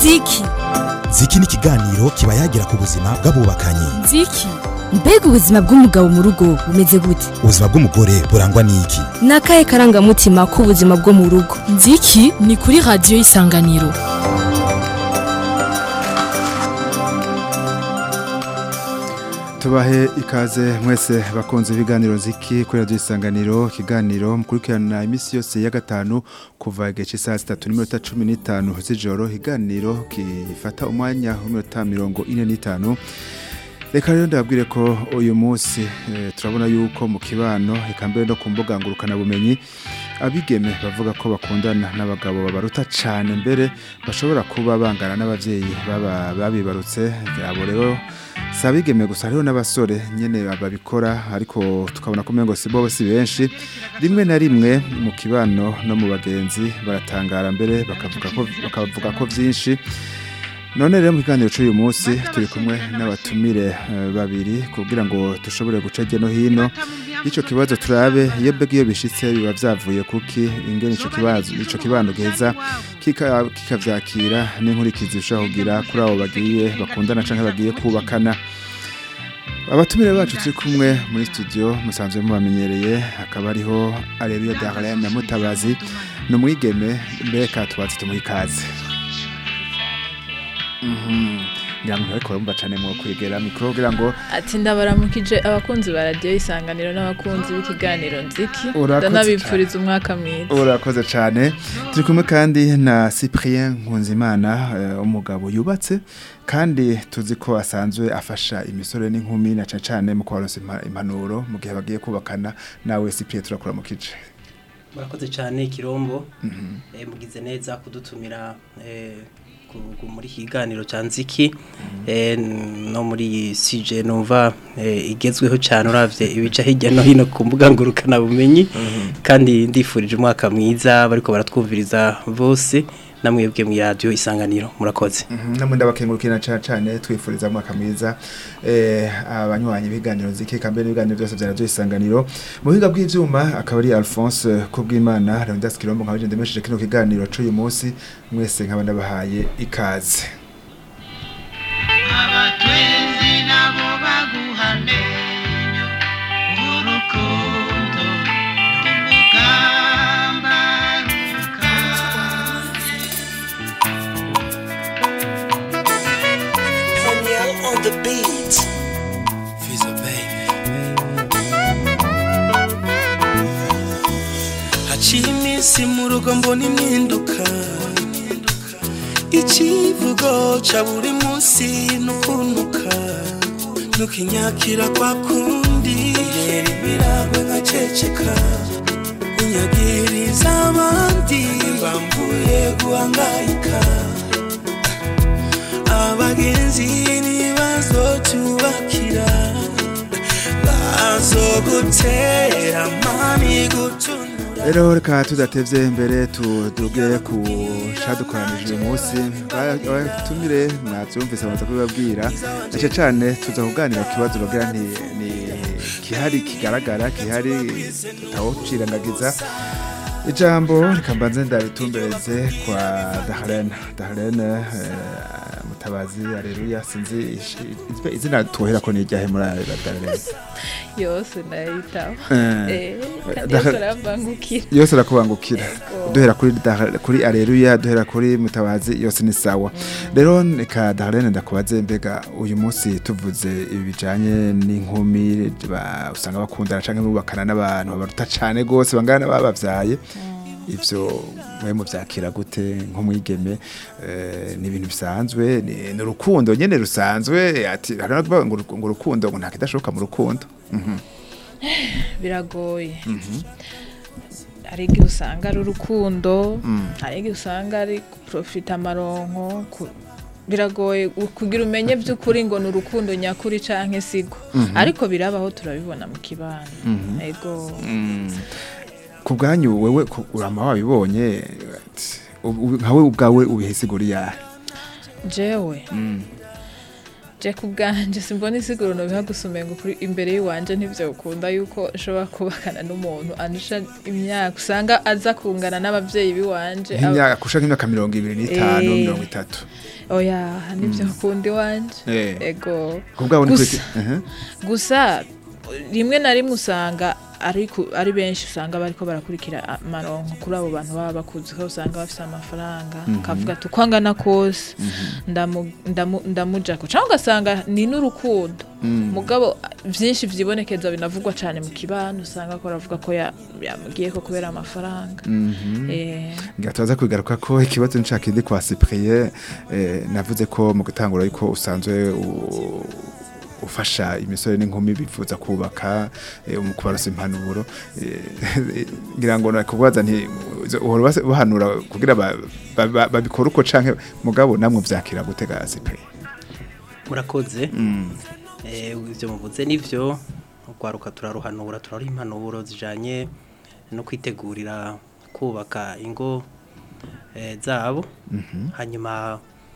ziki ziki ni ikiganiro kiba yagira ku buzima bw'abubakanye ziki mbega ubuzima bw'umugabo mu rugo bumeze gute ubuzima bw'umugore burangwa n'iki ni akahe karangamutima k'ubuzima bwo mu rugo nziki ni kuri radiyo y'isanganiro tubahe ikaze mwese bakunze ibiganiro ziki kuri radiyo isanganiro ikiganiro mukurikirana iminsi yose ya gatanu kuva igihe cy'isaha zitatu n'iminota cumi n'itanu z'ijoro ikiganiro gifata umwanya w'iminota mirongo ine n'itanu reka rero ndababwire ko uyu munsi turabona yuko mu kibano reka mbere no ku mbuga ngurukanabumenyi abigeme bavuga ko bakundana n'abagabo babaruta cyane mbere bashobora kuba bangana n'ababyeyi babibarutse abo rero si abigeme gusa hariho n'abasore nyine babikora ariko tukabona ko umengo si bo si benshi rimwe na rimwe mu kibano no mu bagenzi baratangara mbere bakavuga ko byinshi none rero mu kiganiro cy'uyu munsi turi kumwe n'abatumire babiri kugira ngo dushobore guca no hino y'icyo kibazo turabe iyo mbega iyo bishyitse biba byavuye kuki ingene icyo kibano giheza kikabyakira n'inkurikizi bishobora kugira kuri abo bagiye bakundana cyangwa bagiye kubakana abatumire bacu turi kumwe muri studio musanzwe mubamenyereye hakaba ariho areruya darlene na mutabazi ni umwigeme mbega tubatse tumuha ikaze ngira ngo ariko barumva cyane mu kwegera mikoro kugira ngo ati ndabaramukije abakunzi ba radiyo isanganiro n'abakunzi b'ikiganiro nziki ndanabipfuriza umwaka mwiza urakoze cyane turi kumwe kandi na cyprien nkunzimana umugabo yubatse kandi tuzi ko asanzwe afasha imisore n'inkumi na cyane cyane mu kubaronsa impanuro mu gihe bagiye kubakana nawe cyprien turakura mu kice murakoze cyane kirombo mugize neza kudutumira muri kiganiro cya nziki no muri sije numva igezweho cyane urabye ibica hirya no hino ku mbuga ngurukanabumenyi kandi ndifurije umwaka mwiza bariko baratwumviriza bose namwebwe mu radiyo isanganiro murakoze namwe ndabakengurukira cyane twifuriza umwaka mwiza abanywanyi b'ibiganiro nziki kambere n'ibiganiro byose bya radiyo isanganiro mu buhinga bw'ibyuma akaba ari alphonse kubwimana leonidas kirombo nkaba ndemesheje kino kiganiro cy'uyu munsi mwese nkaba ndabahaye ikaze abatwenzi nabo baguhane urukundo n'umugamba on the beat. Fizzo baby. Haciye iminsi mu rugo mbona impinduka ikivugo ca buri munsi nukunuka nukinyakira kwa kundi rero ibiragwe nkaceceka unyagiriza abandi bambuye guhangayika abagenzi ntibazotubakira bazogutera mani gutunura rero reka tudatevye mbere tuduge ku cadukoranije uyu munsi batumire mwavyumvise bamaze kubibabwira nace cane tuza kuganira ku kibazo bagira nti ni kihari kigaragara kihari tutawucirangagiza ijambo reka mbanze ndaritumbereze kwa daharena daharena mutabazi areruya sinzi izina tuwahera ko ni iryahe muri ayo daharena yose ndayitaho yose arabangukira yose arakubangukira duhera kuri kuri areruya duhera kuri mutabazi yose ni sawa rero reka daharena ndakubaze mbega uyu munsi tuvuze ibi bijanye n'inkumi usanga bakundana cyangwa bubakana n'abantu babaruta cyane rwose bangana babavyaye ibyo mwe mubyakira gute nk'umwigeme ni ibintu bisanzwe ni urukundo nyine rusanzwe ati ngo urukundo ngo nta kidashoboka mu rukundo biragoye hari igihe usanga ari urukundo hari igihe usanga ari porofita amaronko biragoye kugira umenye by'ukuri ngo ni urukundo nyakuri cyangwa sigo ariko birabaho turabibona mu kibano yego ku bwanyu wewe urama wabibonye nkawe ubwawe ubihesigura yahe jewe je ku bwanje simbona isiguro nobiha gusumenga kuri imbere y'iwanje ntivyo ukunda yuko nshobora kubakana n'umuntu andusha imyaka usanga aza kungana n'abavyeyi biwanje aba- nk'imyaka kusha nk'imyaka mirongo ibiri n'itanu Eh. mirongo itatu oya nivyo ukunda iwanje Eh. ego ku bwabo ni Gusa- kuri Mhm. gusa rimwe na rimwe usanga ari ku- ari benshi usanga bariko barakurikira amaronko kuri abo bantu baba bakuzi ko usanga bafise amafaranga akavuga ati uko angana kose ndamu- ndamu- ndamujako cyangwa ugasanga ni n'urukundo mugabo byinshi vyibonekeza binavugwa cyane mu kibano usanga ko aravuga ko ya- yamugiye ko kubera amafaranga Eh, ngira tubaza kugaruka ko ikibazo nshaka indi kwa Cyprien eh, navuze ko mu gutangura ariko usanzwe u- ufasha imisore n'inkumi bifuza kubaka eh, mu kubarosa impanuro eh, ngira ngo nakubaza nti uhora base- bahanura kugira ba- ba- ba- babikore uko canke mugabo namwe vyakira gutega Cyprien murakoze Eh, ibyo muvuze nivyo urwaruka turaruhanura turaruha impanuro zijanye no kwitegurira kubaka ingo eh, zabo hanyuma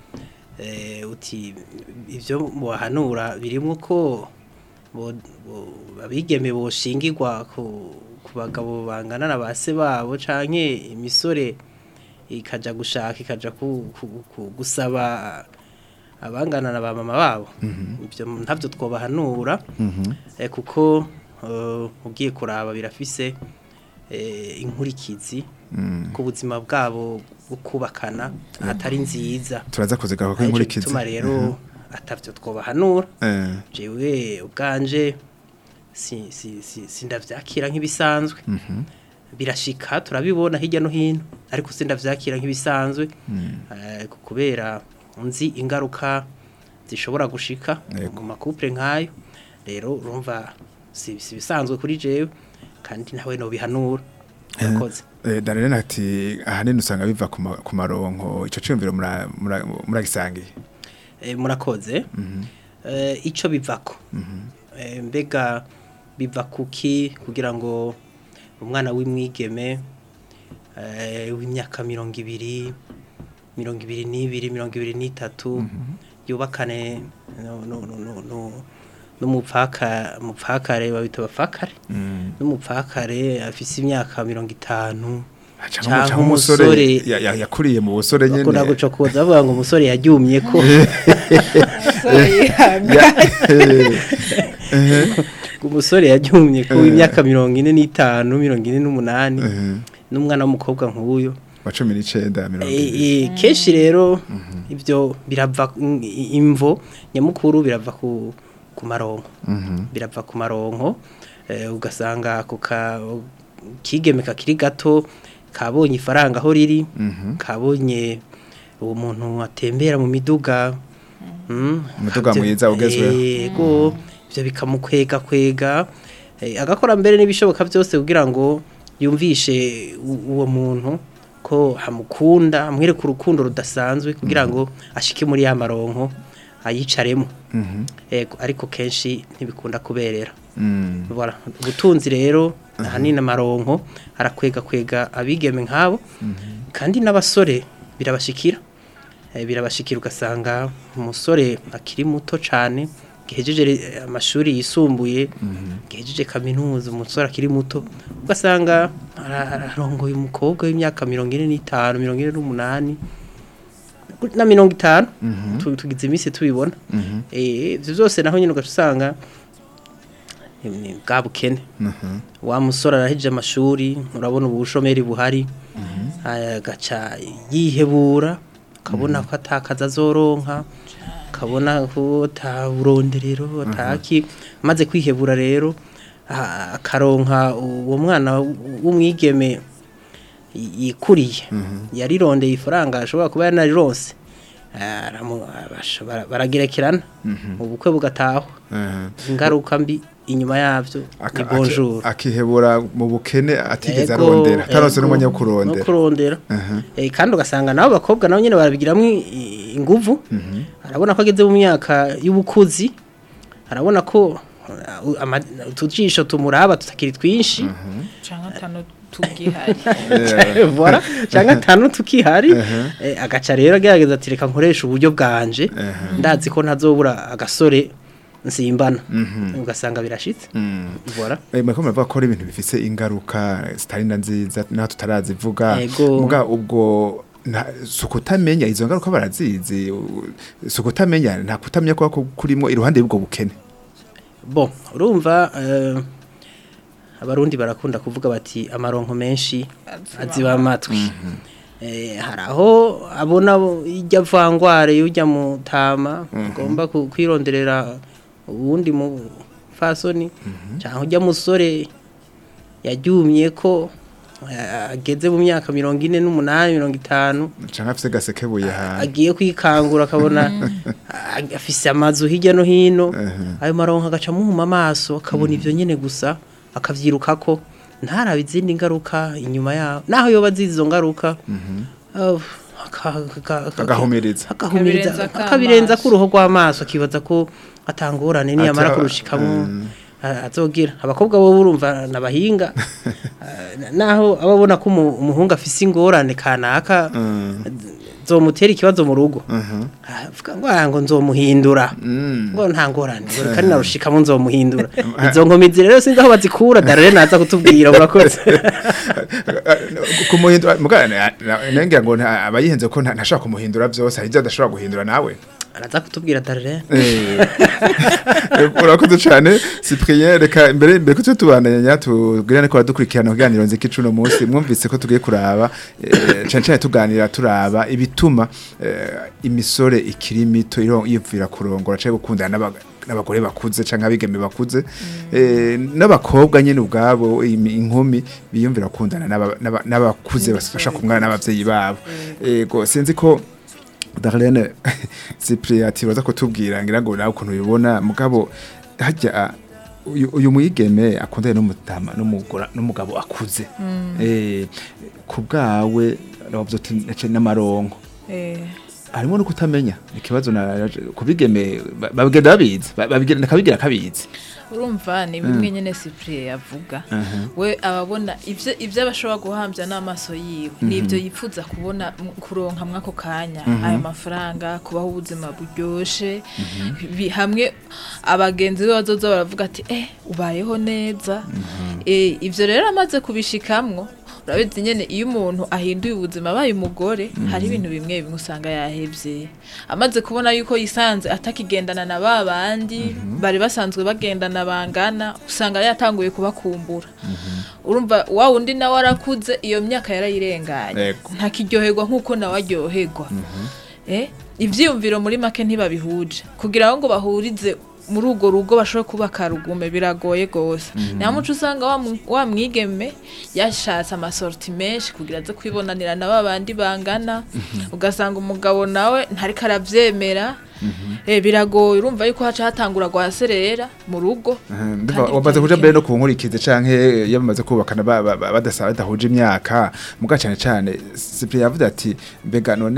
eh, uti ibyo mubahanura birimo ko bo- bo- abigeme boshingirwa ku ku bagabo bangana na base babo canke imisore ikaja gushaka ikaja ku, ku, ku, gusaba abangana na ba mama babo ibyo ntabyo twobahanura eh, kuko eh, ugiye kuraba birafise eh, inkurikizi ku buzima bwabo bwo kubakana atari nziza turaza kuzigaruka ko Arico inkurikizi gituma rero atavyo twobahanura Eh, jewe ubwanje si, si, si, sindavyakira nk'ibisanzwe birashika turabibona hirya no hino ariko sindavyakira nk'ibisanzwe eh, ku- kubera nzi ingaruka zishobora gushika Yego. mu makupure nk'ayo rero urumva si si bisanzwe kuri jewe kandi nawe no bihanura urakoze Eh, Darlene ati ahanini usanga biva ku ma- ku maronko ico ciyumviro mura- mura- muragisangiye Eh, murakoze Eh, ico bivako Eh, mbega biva kuki kugira ngo umwana w'imwigeme eh, w'imyaka mirongo ibiri mirongo ibiri n'ibiri mirongo ibiri n'itatu yubakane no- no- no- no- no- n'umupfaka umupfakare babita abapfakare n'umupfakare afise imyaka mirongo itanu Canke canke canke umusore umusore ya- ya- yakuriye mu busore nyene bakunda gucokoza bavuga ngo umusore yaryumye ko umusore yaryumye ko w'imyaka mirongo ine n'itanu mirongo ine n'umunani n'umwana w'umukobwa nk'uyu wa cumi n'icenda mirongo Eh, ibiri eh, kenshi rero ibyo birava i- imvo nyamukuru birava ku ku maronko birava ku maronko eh, ugasanga ako ka kigeme kakiri gato kabonye ifaranga aho riri kabonye uwo muntu atembera mu miduga mm, Umuduga akabyo- mwiza ugezweho. yego ibyo bikamukwega kwega eh, agakora mbere n'ibishoboka byose kugira ngo yumvishe u- uwo muntu ko hamukunda amwereka urukundo rudasanzwe kugira ngo ashike muri ya maronko ayicaremo yego ariko kenshi ntibikunda kuberera Mm. Voilà. ubutunzi rero ahanini amaronko arakwega kwega abigeme nk'abo kandi n'abasore birabashikira Eh, birabashikira ugasanga umusore akiri muto cyane gihejeje re- amashuri yisumbuye gihejeje kaminuza umusore akiri muto ugasanga ara- ararongoye umukobwa w'imyaka mirongo ine n'itanu mirongo ine n'umunani na mirongo itanu Tu- tugize iminsi tubibona Eh, ibyo byose naho nyine ugaca usanga ni- ni bwa bukene wa musore arahejeje amashuri urabona ubu bushomeri buhari agaca yihebura ukabona ko atakaza azoronka ukabona ko ataburonderero ataki amaze kwihebura rero a- akaronka uwo mwana w'umwigeme y- yikuriye yarirondeye ifaranga ashobora kuba yanarironse aramu- abasha- bara- baragerekerana ubukwe bugatahwa Eh. ingaruka mbi inyuma yavyo Aka- ni bonjour aki- akihebura mu bukene atigeze Ego, arondera atarose ego, n'umwanya wo no kurondera kurondera Aha. Eh, kandi ugasanga nabo bakobwa nabo nyene barabigiramo i- inguvu arabona ko ageze mu myaka y'ubukuzi arabona ko uh, ama- utujisho tumuraba tutakiri twinshi canke atanu tugihari voilà cyangwa atanu tukihari eh, agaca rero agerageza ati reka nkoresha uburyo bwanje ndazi ko ntazobura agasore nsimbana ugasanga birashitse voilà Eh, muriko muravuga ko ari ibintu bifise ingaruka zitari na nziza naho tutarazivuga Ego. muga ubwo nta sukutamenya izo ngaruka barazizi u- sukutamenya nta kutamenya kwa kurimo iruhande y'ubwo bukene bon urumva eh, abarundi barakunda kuvuga bati amaronko menshi aziba amatwi Eh, hari aho abona ijya vangware y'ujya mu tama ugomba ku- kwironderera uwundi mu fasoni cyangwa ujya musore yaryumye ko eh, ageze mu myaka mirongo ine n'umunani mirongo itanu canke afise gasekebuye hantu agiye kwikangura akabona a- afise amazu hirya no hino ayo maronko agaca amuhuma amaso akabona ivyo nyene gusa akavyirukako ntarabe izindi ngaruka inyuma yaho naho yoba azizi izo ngaruka ah, aka- aka- aka- agahumiriza akahumiriza Akabirenza k'amaso. akabirenza k'uruhu rw'amaso akibaza ko atangorane niyamara Ati- kurushikamo Mm. a- azogira abakobwa bo urumva nabahinga Ah, naho ababona ko umu- umuhungu afise ingorane kanaka zomutera ikibazo mu rugo avuga ngo ah, ngo nzomuhindura ngo nta ngorane ngo reka ninarushikamo nzomuhindura izo nkomizi rero sinzi aho bazikura darore naza kutubwira murakoze kumuhindura muga nengira ngo nta- abayihenze ko nta- ntashobora kumuhindura byose hari ibyo adashobora guhindura nawe araza kutubwira darore Eh, urakoze cyane Cyprien reka mbere mbere ko tujye tubandanya tubwirane ko badukurikirana kuganira nziki cuno munsi mwumvise ko tugiye kuraba eh, cyane cyane tuganira turaba ibituma eh, imisore ikiri mito iro- yipfira kurongora cyangwa gukundana n'aba- n'abagore bakuze cyangwa abigeme bakuze eh, n'abakobwa nyine ubwabo imi- inkumi biyumvira gukundana n'aba- n'aba- n'abakuze bafasha kumwana n'abavyeyi babo ego sinzi ko Darlene Cyprien ati baza kutubwira ngira ngo nawe ukuntu ubibona mugabo hajya uyu uyu mwigeme akundanye n'umutama n'umugora n'umugabo akuze eh ku bwawe ravuze ati "Nace n'amaronko Eh, harimo no kutamenya ikibazo na kubigeme ba- babigenda babizi ba- babigenda kabigira kabizi urumva ni bimwe nyene Cyprien yavuga we ababona ivyo ivyo abashobora guhambya n'amaso yiwe nivyo yifuza kubona m- kuronka mwako kanya ayo mafaranga kubaho ubuzima buryoshe bi- hamwe abagenzi be bazoza baravuga ati eh ubayeho neza eh ivyo rero amaze kubishikamwo urabizi nyene iyo umuntu ahinduye ubuzima abaye umugore hari ibintu bimwe bimwe usanga yahevye amaze kubona yuko yisanze atakigendana na ba bandi bari basanzwe bagendana bangana usanga yatanguye kubakumbura urumva wa wundi nawe arakuze iyo myaka yarayirenganye Yego. ntakiryoherwa nk'uko nawe aryoherwa eh ivyiyumviro muri make ntibabihuje kugira ngo bahurize muri urwo rugo bashobora kubaka rugume biragoye gose nta muco usanga wa mu- wa mwigeme yashatse amasorti menshi kugira aze kwibonanira na ba bandi bangana ugasanga umugabo nawe ntariko aravyemera eh biragoye urumva yuko haca hatangura guhaserera mu rugo Ndumva Kandi wamaze bitari kuja bike. mbere no ku nkurikizi canke yamaze kubakana ba- ba- ba- badasa badahuje imyaka muga cyane cyane Cyprien yavuze ati mbega none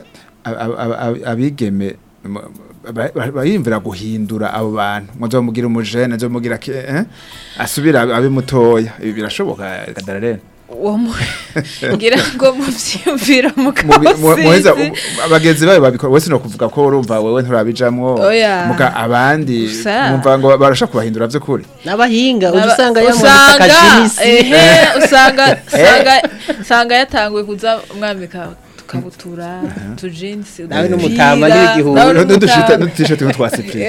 a- a- a- a- abigeme m- ba- ba- bayimvira guhindura abo bantu muzomugira umujene nzomugira ki- eh? asubira abe mutoya ibi birashoboka Darlene uwo mu- ngira ngo muvyiyumvira Mubi- mu- muheza mukabasizi u- abagenzi bawe babikora wese no kuvuga ko urumva wewe nturabijamwo Oya. muga abandi Gusa. mwumva ngo barashaka kubahindura vy'ukuri n'abahinga Naba- uza usanga yamwambika usanga akajinisi ehe usanga usanga usanga yatanguye kuza umwambika tukabutura tujinsi Nawe n'umutama n'ibigihugu. n'udushita n'udushita tumwe twa Cyprien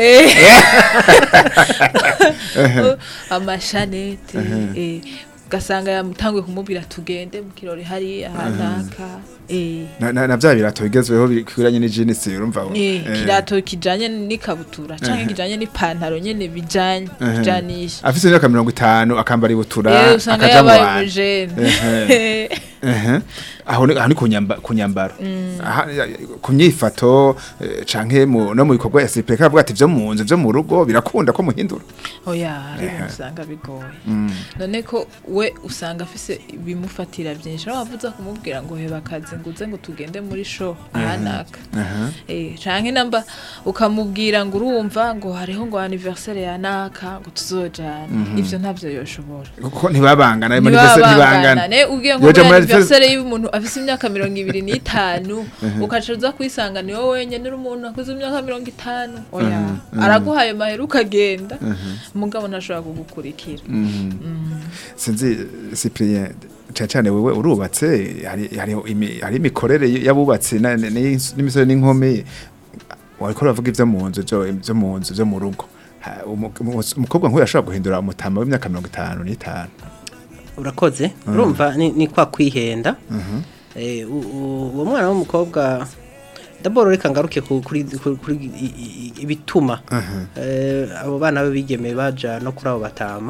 amashanete eh, ugasanga yamutanguye kumubwira tugende mu kirori hariya hanaka eh, na, na, na vya birato bigezweho bikwiranye n'ijinisi urumva eh, Eh. kirato kijanye n'ikabutura canke kijanye n'ipantaro nyene bijanye Ehe. bijanisha afise imyaka mirongo itanu akambara ibutura Eh, usanga akaja mu yabaye bantu umujene Ehe. aho ni aho ni ku nyamba- ku nyambaro Aha, ya- ku myifato eh, canke mu- no mu bikorwa ya sipeka avuga ati vyo mu nzu vyo mu rugo birakunda ko muhindura oya hari Ehe. ibintu usanga bigoye none ko we usanga afise ibimufatira byinshi aho wavuze kumubwira ngo heba akazi ngo uze ngo tugende muri show ahanaka eh canke namba ukamubwira ngo urumva ngo hariho ngo anniversaire ya naka ngo tuzojana ivyo ntavyo yoshobora kuko ntibabangana ayo manifeste ntibangana ntibabangana ne ubwiye ngo Yoja muri muri anniversaire y'umuntu afise imyaka mirongo ibiri n'itanu ukaca uza kwisanga ni wowe wenyene uri umuntu akuze imyaka mirongo itanu oya araguhaye mahera ukagenda mugabo ntashobora kugukurikira sinzi Cyprien cyane cyane wewe urubatse hari hari imi- hari imikorere y'abubatse na- na- n'ins- n'imisore n'inkumi wariko uravuga ivyo mu nzu vyo vyo mu nzu vyo mu rugo Ha, umu- umu- umukobwa nk'uyu ashobora guhindura umutama w'imyaka mirongo itanu n'itanu urakoze urumva ni, ni kwa kwihenda eh, u- u- uwo mwana w'umukobwa daboro reka ngaruke ku- kuri kuri- kuri i- i- ibituma eh, abo bana be bigeme baja no kuri abo batama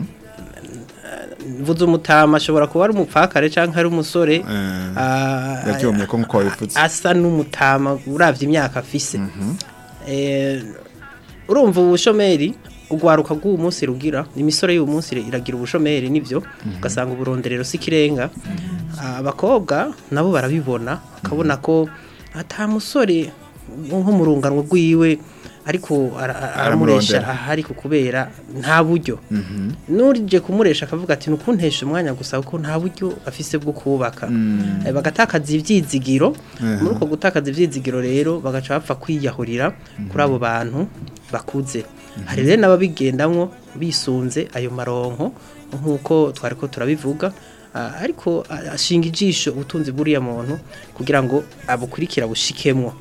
mvuze umutama ashobora kuba ari umupfakare cyangwa ari umusore ah, yaryomye ko nkuko wabivuze asa n'umutama uravye imyaka afise eh urumva ubushomeri ugwaruka bw'uwo munsi rugira imisore y'uwo munsi iragira ubushomeri nivyo ugasanga uburonderero si kirenga abakobwa nabo barabibona bakabona ko ata musore nko mu rungano rwiwe ariko ara- ara- aramuresha Aramurondera. ahari ku kubera nta buryo n'urije kumuresha akavuga ati nukuntesha umwanya gusa kuko nta buryo afise bwo kubaka Eh, bagatakaza ivyizigiro muri uko gutakaza ivyizigiro rero bagaca bapfa kwiyahurira kuri abo bantu bakuze hari rero n'ababigendamwo bisunze ayo maronko nk'uko twari ko turabivuga Ah, ariko ah, ashinga ijisho ubutunzi bw'uriya muntu kugira ngo abukurikira bushikemwo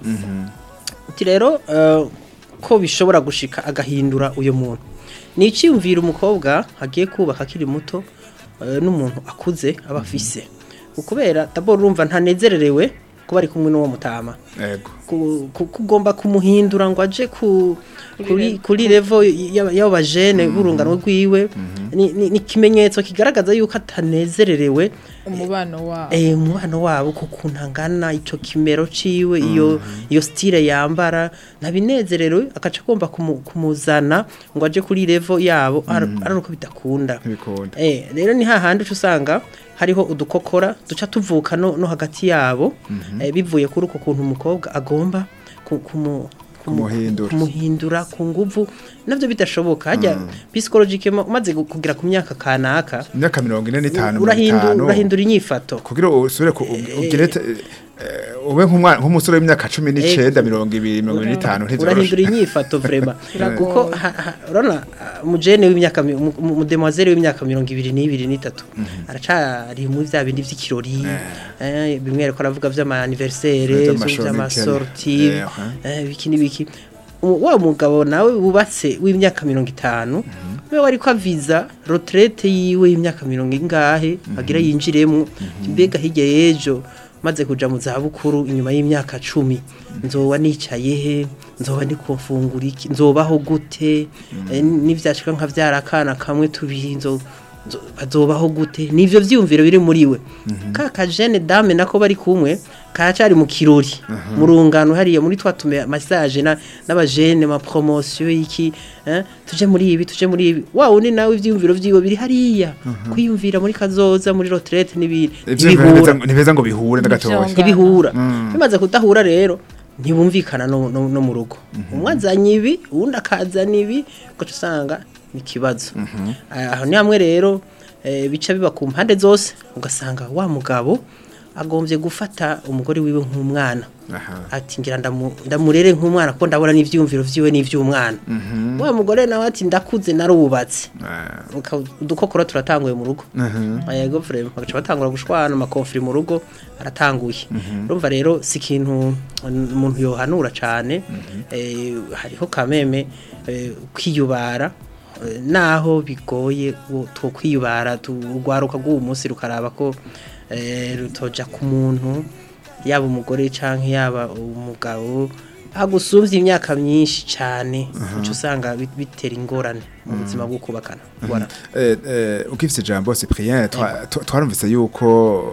Ati rero eh, ko bishobora gushika agahindura uyo muntu ni icyiyumvira umukobwa agiye kubaka akiri muto eh, n'umuntu akuze aba afise ukubera daboro urumva ntanezererewe kuba ari kumwe n'uwo mutama yego ku- ku- kugomba kumuhindura ngo aje ku kuri kuri level y'aba- y'abo bajene b'urungano rwiwe ni ni- ni ikimenyetso kigaragaza yuko atanezererewe umubano wabo eh umubano wabo ku kuntu angana ico kimero ciwe iyo iyo style yambara nabinezerewe akaca agomba kumu- kumuzana ngo aje kuri level yabo ar- ari uko bidakunda ntibikunda Eh, rero ni hahandi uca usanga hariho udukokora duca tuvuka no, no hagati yabo eh, bivuye kuri uko kuntu umukobwa agomba ku- kumu- kumu- Kumuhindura. kumuhindura ku nguvu navyo bidashoboka hajya psychologically umaze gu- kugera ku myaka kanaka imyaka mirongo ine n'itanu mirongo urahindura itanu urahindura inyifato kugira usubire ku ugire te- eh, ube nk'umwana nk'umusore w'imyaka cumi n'icenda mirongo ibiri mirongo ibiri n'itanu urahindura ntivyoroshe inyifato vrema Biragoye. kuko ha- ha- urabona ah, umujene w'imyaka mi- umu- umu- umudemoiselle w'imyaka mirongo ibiri n'ibiri n'itatu aracari muri vya bindi vy'ikirori eh, bimwe ariko aravuga vy'ama-anniversaire Vy'amashorti, vy'amasorti eh, eh, biki n'ibiki Umu- wa mugabo nawe wubatse w'imyaka mirongo itanu we wariko aviza retraite yiwe y'imyaka mirongo ingahe agira yinjiremwo mbega hirya y'ejo maze kuja mu zabukuru inyuma y'imyaka cumi nzoba nicaye he nzoba ndi kumfungura iki nzobaho gute Eh, nivyashika nka vyarakana kamwe tubiri nzo nzo- bazobaho gute nivyo vyiyumviro biri muri we ka kajene dame nako bari kumwe karacari mu kirori mu rungano hariya muri twa tume massage na n'abajene ma promotion iki eh, tuje muri ibi tuje muri ibi wa wundi nawe ivyiyumviro vyiwe biri hariya kwiyumvira muri kazoza muri retraite n'ibindi ivyo ntibihura. ntibeza ngo bihure na gatoya Nivyo. ntibihura bimaze kudahura rero ntibumvikana no, no, no mu rugo umwe azanye ibi uwundi akazana ibi ugaca usanga ni ikibazo aho ni hamwe rero eh, bica biba ku mpande zose ugasanga wa mugabo agombye gufata umugore wiwe nk'umwana Aha. ati ngira ndamu- ndamurere nk'umwana kuko ndabona n'ivyiyumviro vyiwe n'ivy'umwana wa mugore nawe ati ndakuze narubatse Ah, Uka- udukokora turatanguye mu rugo aha. yego vrema bagaca batangura gushwana amakonfiri mu rugo aratanguye urumva rero si ikintu umuntu yohanura cyane eh, hariho kameme eh, kwiyubara eh, naho bigoye wo- two kwiyubara urwaruka rw'uwo munsi rukaraba ko eh, rutoja ku muntu yaba umugore canke yaba umugabo agusumvye imyaka myinshi cyane uca usanga bit- bitera ingorane mu buzima bwo kubakana Voilà. Eh, eh, ugifise ijambo Cyprien twa- twa- twarumvise yuko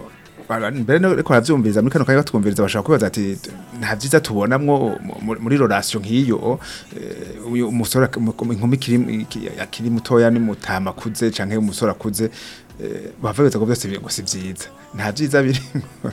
Bara- mbere no reko aravyumviriza muri kano kanya batwumviriza bashaka kwibaza ati nta vyiza tubonamwo mu- muri relation nk'iyo eh, uyu umusore ak- mu- inkumi kiri iki- akiri mutoya ni mutama akuze canke umusore akuze eh, bava biza ko byose bi- ngo si vyiza nta vyiza biri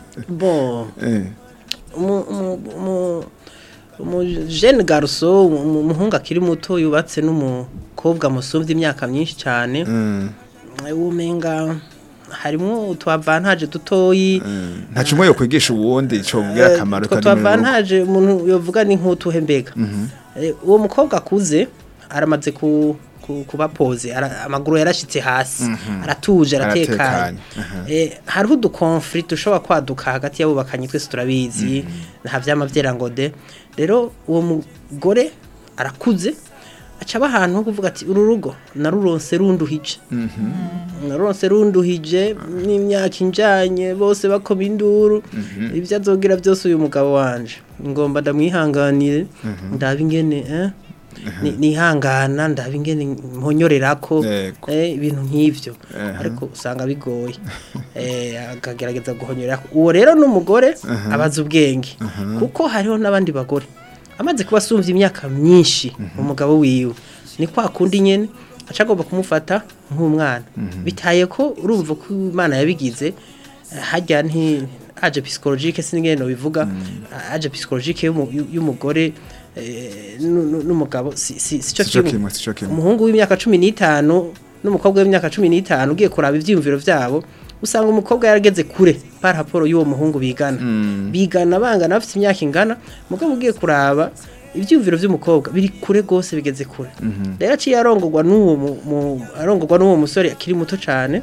bon eh umu- umu- umu- umu jeune garçon umu- umuhungu akiri muto yubatse n'umukobwa musumvye imyaka myinshi cyane mm, umenga harimwo utwavantaje dutoyi mm. nta cumwe yo kwigisha uwundi co bwira akamaro utwo utari mu rugo. twavantaje umuntu yovuga ni nk'utuhe mbega Eh, uwo mukobwa akuze aramaze ku ku- kuba pose ara- amaguru yarashitse hasi aratuje aratekanye Aratekanye, aha. Eh, hariho udukonflikt dushobora kwaduka hagati y'abubakanye twese turabizi nta vyama vyera ngo de rero uwo mugore arakuze aca aba ahantu ho kuvuga ati uru rugo naruronse runduhije naruronse runduhije n'imyaka injanye bose bakoma induru ibyo azogira byose uyu mugabo wanje ngomba ndamwihanganire ndaba ingene eh? ni- nihangana ndaba ingene mponyorerako Yego. eh, ibintu nk'ivyo Aha. ariko usanga bigoye eh, akagerageza guhonyorera uwo rero n'umugore abaza ubwenge kuko hariho n'abandi bagore amaze kuba asumvye imyaka myinshi umugabo wiwe ni kwa kundi nyene aca agomba kumufata nk'umwana bitaye ko urumva ko imana yabigize eh, harya nti aje psychologique sinigene no bivuga aje psychologique y'umu- y'umugore eh, nu- nu- n'umugabo si si sico Sico kimwe kimwe, sico kimwe. umuhungu w'imyaka cumi n'itanu n'umukobwa w'imyaka cumi n'itanu ugiye kuraba ivyiyumviro vyabo usanga umukobwa yarageze kure par rapport y'uwo muhungu bigana bigana bangana bafite imyaka ingana mugabo ugiye kuraba ivyiyumviro vy'umukobwa biri kure gose bigeze kure rero aciye arongorwa n'uwo mu- mu- arongorwa n'uwo musore akiri muto cane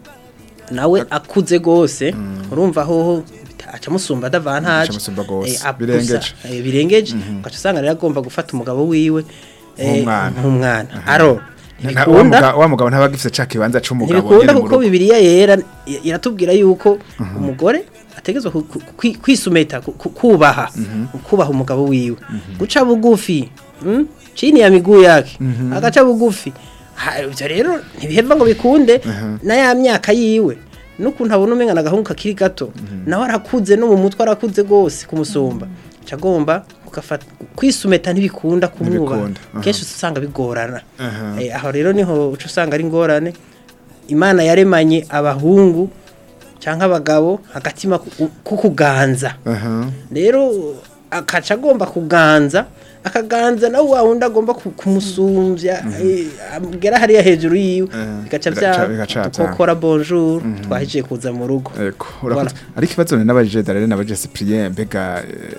nawe akuze gose urumva hoho aca musumba adavantaje Aca musumba gose. eh, abusa, Birengeje. eh, birengeje ugaca usanga rero agomba gufata umugabo wiwe eh, Nk'umwana. nk'umwana aro Na- wa ntibikunda muga- wa mugabo ntaba agifise ca kibanza c'umugabo ntibikunda nyene mu kuko rugo. bibiliya yera i- iratubwira yuko umugore ategezwa ku- ku- kwi- kwisumeta ku- ku- kubaha kubaha umugabo wiwe guca bugufi mm? chini ya miguu yake agaca bugufi Ha, ivyo rero ntibiheva ngo bikunde na ya myaka yiwe n'ukuntu abona umenga n'agahungu kakiri gato nawe arakuze no mu mutwe arakuze gose kumusumba cagomba ugafata kwisumeta ntibikunda kumwubaha Ntibikunda, aha. kenshi usanga bigorana Aha. Eh, aho rero niho uca usanga ari ingorane imana yaremanye abahungu cyangwa abagabo agatima ku- ko kuganza Aha. rero akaca agomba kuganza akaganza nawe wa wundi agomba ku- kumusumbya eh, amugera hariya hejuru yiwe Eh, bigaca bigaca- bya bigaca dukokora bonjour twahejeje kuza mu rugo Eko, urakoze. Ariko ikibazo ni n'abajije Darlene n'abajije Cyprien mbega eh,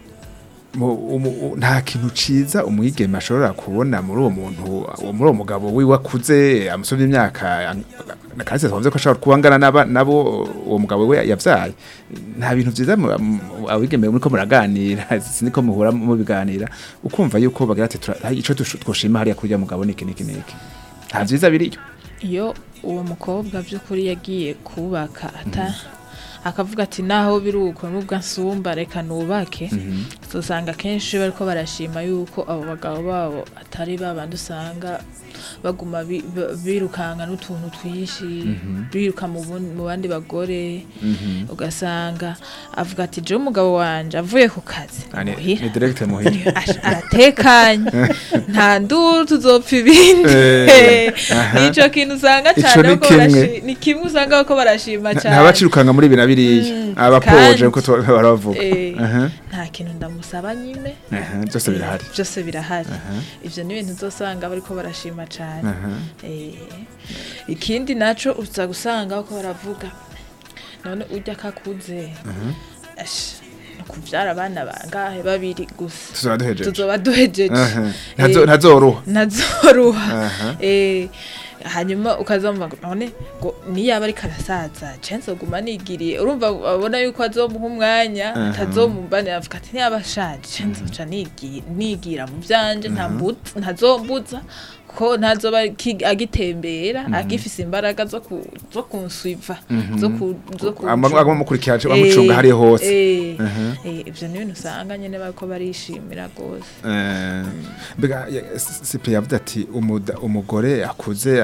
mu- umu- u- nta kintu ciza umwigeme ashobora kubona muri uwo muntu uwo- muri uwo mugabo wiwe akuze amusomye imyaka kandi twumve ko ashobora kuba angana n'aba- nabo uwo mugabo we yavyaye nta bintu vyiza mu- mu- abigeme muriko muraganira siniko muhura mubiganira ukumva yuko bagira ati "Tura- hari ico tushu- twoshima hariya kuri uriya mugabo niki niki niki nta vyiza biriyo iyo uwo mukobwa by'ukuri yagiye kubaka ata akavuga ati naho biri uko nubwo ansumba reka nubake usanga kenshi bariko barashima yuko abo bagabo babo atari babandi usanga baguma bi- ba- birukanka n'utuntu twinshi biruka mu bun- mu bandi bagore ugasanga avuga ati jewe umugabo wanje avuye ku kazi Ah, ni muhira ni direct muhira Ash- aratekanye nta nduru tuzopfa ibindi Eh, aha. nico kintu usanga Ico cyane ni ko kimwe. barashi- ni kimwe usanga ko barashima cyane ntabacirukanga muri ibi na biriya Mm, abapoje kandi- uko baravuga Eh, Aha. nta kintu ndamusaba nyine Aha, byose birahari byose birahari ivyo ni ibintu uzosanga bariko barashima cane Aha. Eh, ikindi naco uza gusanga bako baravuga none urya kakuze Ash, ni kuvyara abana bangahe babiri gusa tuzoba duhejeje tuzoba duhejeje Aha. Eh, Ntazo- ntazoruha ntazoruha Aha. eh hanyuma ukazamva ngo none ngo niyaba ariko arasaza chance guma nigiriye urumva abona yuko azomuha umwanya Aha. atazomumbanira avuga ati niyaba ashaje chance uca nigira nigira mu byanje nta mbuza ntazombuza ko ntazoba ki- agitembera agifise imbaraga zo ku zo kunsuiva zo ku zo ku amukurikira amucunga hariya hose eh Aha. eh ivyo ni ibintu usanga nyene bariko barishimira gose Eh, mbega ya- S- Cyprien yavuze ati umuda- umugore akuze